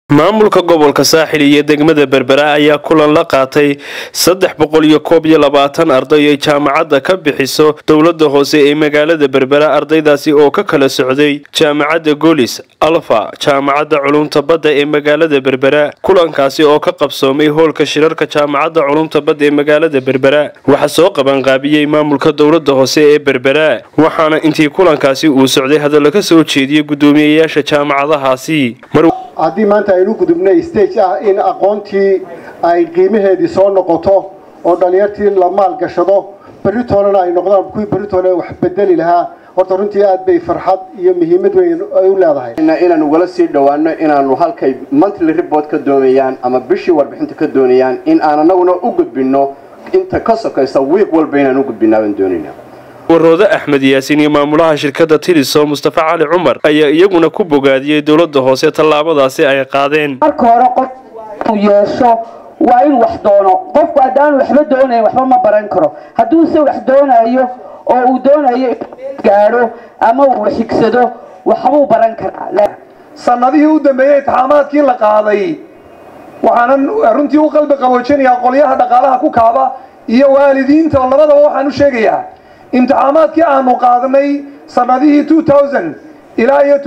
maamulka gobolka saaxil iyo degmada berbera ayaa kulan la qaatay saddex boqol iyo koob iyo labaatan arday ay jaamacadda ka bixiso dowlada hoose ee magaalada berbera ardaydaasi oo ka kala socday jaamacadda golis alfa jaamacadda culumta badda ee magaalada berbera kulankaasi oo ka qabsoomay hoolka shirarka jaamacadda culumta badda ee magaalada berbera waxaa soo qabanqaabiyey maamulka dowlada hoose ee berbera waxaana intii kulankaasi uu socday hadallo ka soo jeediyey guddoomiyeyaasha jaamacadahaasi haddii maanta aynu gudubnay stage ah in aqoontii ay qiimaheedii soo noqoto oo dhallinyartii la maalgashado beritoolena ay noqdaan kuwii beritoole wax bedeli lahaa horta runtii aad bay farxad iyo muhiimad weyn ay u leedahay inaan ugala sii dhowaano inaanu halkay monthly report ka doonayaan ama bishii warbixinta ka doonayaan in aan anaguna u gudbinno inta ka sokaysa wiiq walba inaan u gudbinaa baan doonayna waroodo axmed yaasin iyo maamulaha shirkadda tiliso mustafa cali cumar ayaa iyaguna ku bogaadiyey dowladda hoose tallaabadaasi ay qaadeen marka hore qof uu yeesho waa in wax doono qofku haddaanu waxba doonayn waxba ma baran karo hadduuse wax doonayo oo uu doonayo gaadho ama uu xigsado waxbuu baran karaa sanadihii u dambeeyey itixaamaadkii la qaaday waxaanan runtii u qalbi qaboojinayaa qolyaha dhaqaalaha ku kaaba iyo waalidiinta oo labadaba waxaan u sheegayaa imtixaamaadkii aanu qaadnay sanadihii ilaa iyo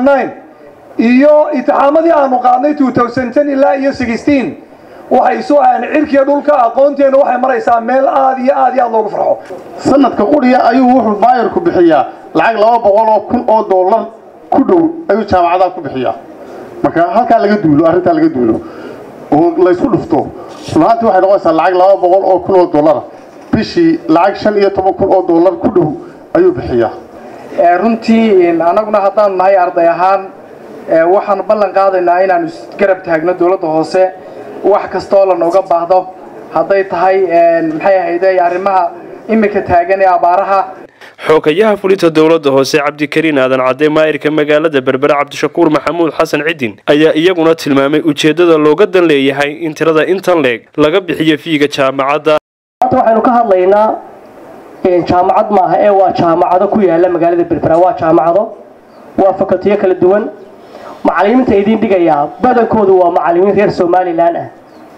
iyo itixaamadii aanu qaadnay ilaa iyo waxay isu ahaan cirkiga dhulka aqoonteena waxay maraysaa meel aad iyo aad iyo aad loogu farxo sanadka quriya ayuu wuxuu maayarku bixiyaa lacag laba boqol oo kun oo dollar ku dhow ayuu jaamacadaha ku bixiyaa marka halkaa laga duulo arrintaa laga duulo oo laysku dhufto runaantii waxay noqonaysaa lacag laba boqol oo kun oo dollara bishii lacag shan iyo toban kun oo dollar ku dhow ayuu bixiyaa runtii annaguna haddaanu nahay arday ahaan waxaanu ballan qaadaynaa inaanu isgarab taagno dowladda hoose wax kastaoo lanooga baahdo hadday tahay maxay ahayde arrimaha iminka taagan ee abaaraha xoogayaha fulinta dowladda hoose cabdikariin aadan cadde maayirka magaalada berbera cabdishakuur maxamuud xasan cidin ayaa iyaguna tilmaamay ujeeddada looga dan leeyahay in tirada intan leeg laga bixiyo fiiga jaamacadda maanta waxaynu ka hadlaynaa jaamacad maaha ee waa jaamacado ku yaala magaalada berbera waa jaamacado waa fakultiyo kala duwan macalimiinta idin dhigayaa badankoodu waa macalimiin reer somalilan ah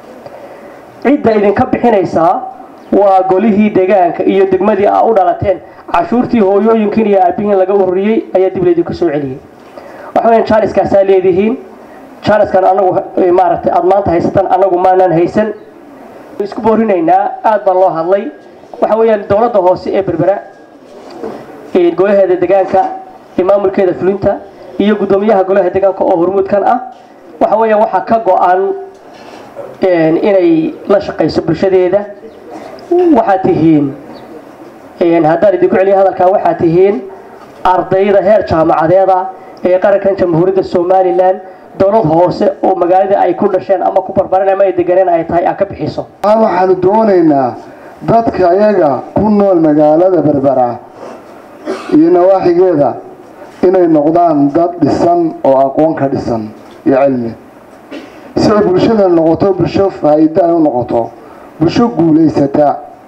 cidda idinka bixinaysaa waa golihii deegaanka iyo degmadii aa u dhalateen cashuurtii hooyooyinkiin iyo aabihiin laga ururiyey ayaa dib laydinku soo celiyey waxaweya jaaliskaasaa leedihiin jaaliskan anagu maaragtay aada maanta haysataan anagu maanaan haysan isku boorinaynaa aad baa loo hadlay waxa weeyaan dowladda hoose ee berbera golaheeda deegaanka ee maamulkeeda fulinta iyo guddoomiyaha golaha deegaanka oo hormuudkan ah waxa weeyaan waxaa ka go-an inay la shaqayso bulshadeeda waxaad tihiin haddaan idinku celiya hadalkaa waxaad tihiin ardayda heer jaamacadeeda ee qarankan jamhuuriyadda somalilan dowlad hoose oo magaalada ay ku dhasheen ama ku barbareen ama ay deganeen ay tahay aa ka bixiso waxaanu doonaynaa dadka ayaga ku nool magaalada berbera iyo nawaaxigeeda inay noqdaan dad dhisan oo aqoon ka dhisan iyo cilmi si ay bulshada noqoto bulsho faa'iida ay u noqoto bulsho guulaysata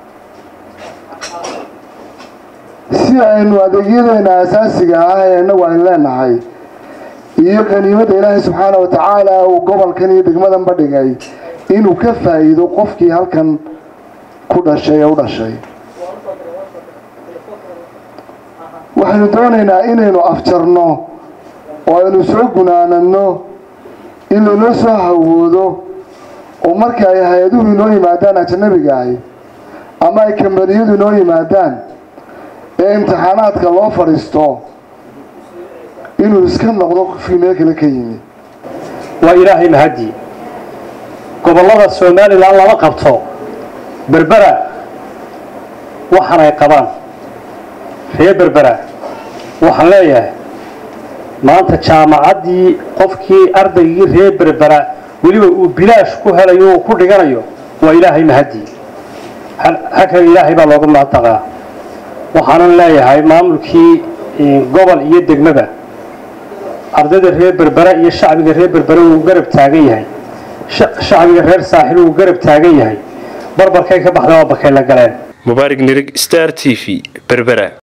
si aynu adeegyadeena asaasiga ah ee inagu aynu leenahay iyo qaniimada ilaahay subxaana wa tacaala uu gobolkan iyo degmadanba dhigay inuu ka faa'iido qofkii halkan ku dhashay ee u dhashay waxaynu doonaynaa inaynu afjarno oo aynu soo gunaanadno in laynoo soo hawoodo oo marka ay hay-aduhu inoo yimaadaan ajanabiga ahi ama ay kambaniyadu inoo yimaadaan ee imtixaanaadka loo fadhiisto inuu iska noqdo qofkii meel kale ka yimi waa ilaahay mahadii gobollada somalilan lama qabto berbera waxaan ay qabaan reer berbera waxaan leeyahay maanta jaamacaddii qofkii ardaygii reer berbera weliba uu bilaash ku helayo uu ku dhiganayo waa ilaahay mahadii halkan ilaahay baa looga mahadnaqaa waxaanan leeyahay maamulkii gobol iyo degmaba ardayda reer berbera iyo shacbiga reer berbera wuu garab taagan yahay shacbiga reer saaxil wuu garab taagan yahay barbarkay ka baxda waa bakay la galeen mubaarig nirig star t v berbera